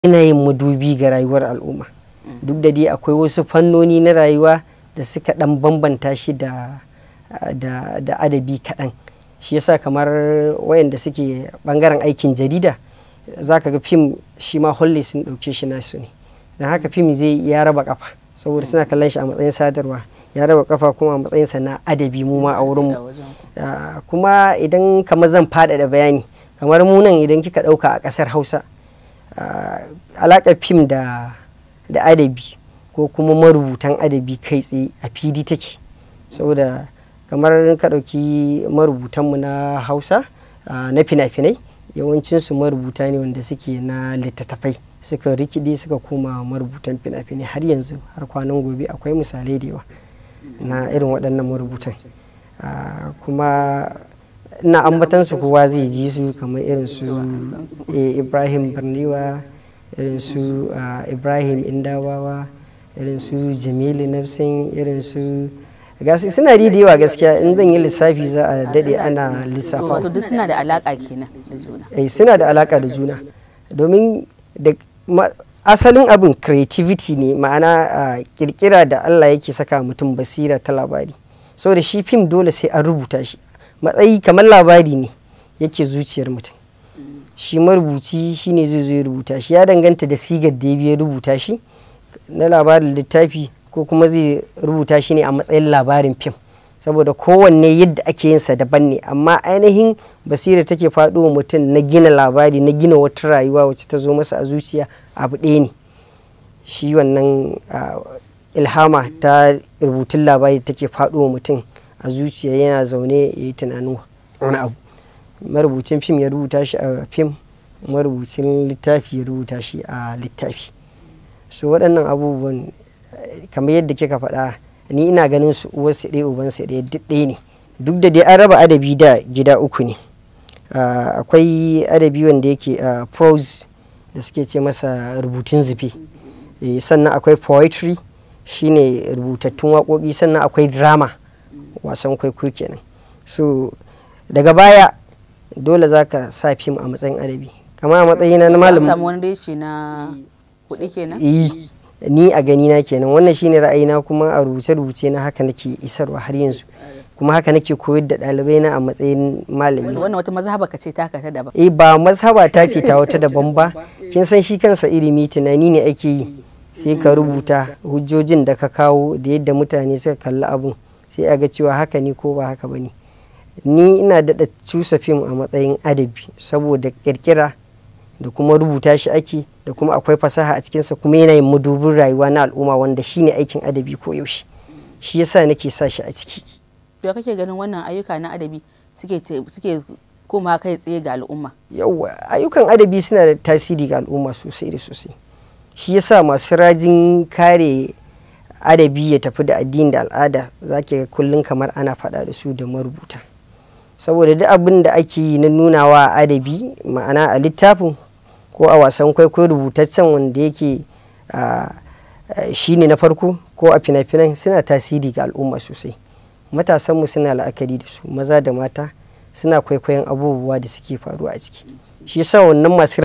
yin madubi ga rayuwar al'umma duk da dai akwai wasu fannoni na rayuwa da suka dan bambanta shi da da adabi kaɗan shi yasa kamar wayanda suke bangaren aikin jarida za ka ga fim shi ma holle sun ɗauke shi nasu ne don haka fim zai ya raba kafa saboda suna kallon shi a matsayin sadarwa ya raba kafa kuma a matsayinsa na adabi mu ma a wurinmu kuma idan kamar zan faɗaɗa bayani kamar mu nan idan kika ɗauka a ƙasar hausa alaƙar fim da da adabi ko kuma marubutan adabi kai tsaye a fili take saboda kamar ka ɗauki marubutanmu na hausa na fina-finai yawancinsu marubuta ne wanda suke na littattafai suka rikidi suka koma marubutan fina-finai har yanzu har kwanan gobe akwai misalai da yawa na irin waɗannan marubutan kuma ina ambatan su kowa zai ji su kamar irin su ibrahim barniwa irin su ibrahim indawawa irin su jamilu nafsin irin su gasi suna da yawa gaskiya in zan yi lissafi za a dade ana lissafa wato duk suna da alaka kenan da juna eh suna da alaka da juna domin da asalin abin creativity ne ma'ana kirkira da Allah yake saka mutum basira ta labari saboda shi fim dole sai an rubuta shi matsayi kamar labari ne yake zuciyar mutum shi marubuci shine zai zo ya rubuta shi ya danganta da sigar da ya rubuta shi na labarin littafi ko kuma zai rubuta shi ne a matsayin labarin fim saboda kowanne yadda ake yin sa daban ne amma ainihin basira take faɗo mutum na gina labari na gina wata rayuwa wacce ta zo masa a zuciya abu ɗaya ne shi wannan ilhama ta rubutun labari take faɗo mutum a zuciya yana zaune ya yi tunanin wani abu marubucin fim ya rubuta shi a fim marubucin littafi ya rubuta shi a littafi so waɗannan abubuwan kamar yadda kika faɗa ni ina ganin su uwar su ɗaya uban su ɗaya duk ɗaya ne duk da dai an raba adabi da gida uku ne akwai adabi wanda yake prose da suke ce masa rubutun zufe sannan akwai poetry shine rubutattun waƙoƙi sannan akwai drama wasan kwaikwayo kenan so daga baya dole za ka sa fim a matsayin adabi kama a matsayina na malamin samu wani reshe na kuɗi kenan ni a gani na kenan wannan shine ra'ayina kuma a rubuce-rubuce na haka nake isarwa har yanzu kuma haka nake koyar da ɗalibai na a matsayin malami wannan wata mazhaba ka ce ta ta daban eh ba mazhaba ta ce ta wata daban ba kin san shi kansa ilimi tunani ne ake yi sai ka rubuta hujjojin da ka kawo da yadda mutane suka kalli abun sai a ga cewa haka ne ko ba haka ba ne ni ina daɗa cusa fim a matsayin adabi saboda ƙirƙira da kuma rubuta shi ake da kuma akwai fasaha a cikinsa kuma yana yin madubin rayuwa na al'umma wanda shine aikin adabi ko yaushe shi yasa nake sa shi a ciki ya kake ganin wannan ayyuka na adabi suke suke koma kai tsaye ga al'umma yawa ayyukan adabi suna da tasiri ga al'umma sosai da sosai shi yasa masu rajin kare adabi ya tafi da addini da al'ada zaki ga kullum kamar ana faɗa da su da marubuta saboda duk abin da ake yi na nunawa adabi ma'ana a littafin ko a wasan kwaikwayo rubutaccen wanda yake shi ne na farko ko a fina-finan suna tasiri ga al'umma sosai matasanmu suna la'akari da su maza da mata suna kwaikwayon abubuwa da suke faruwa a ciki shi yasa wannan masu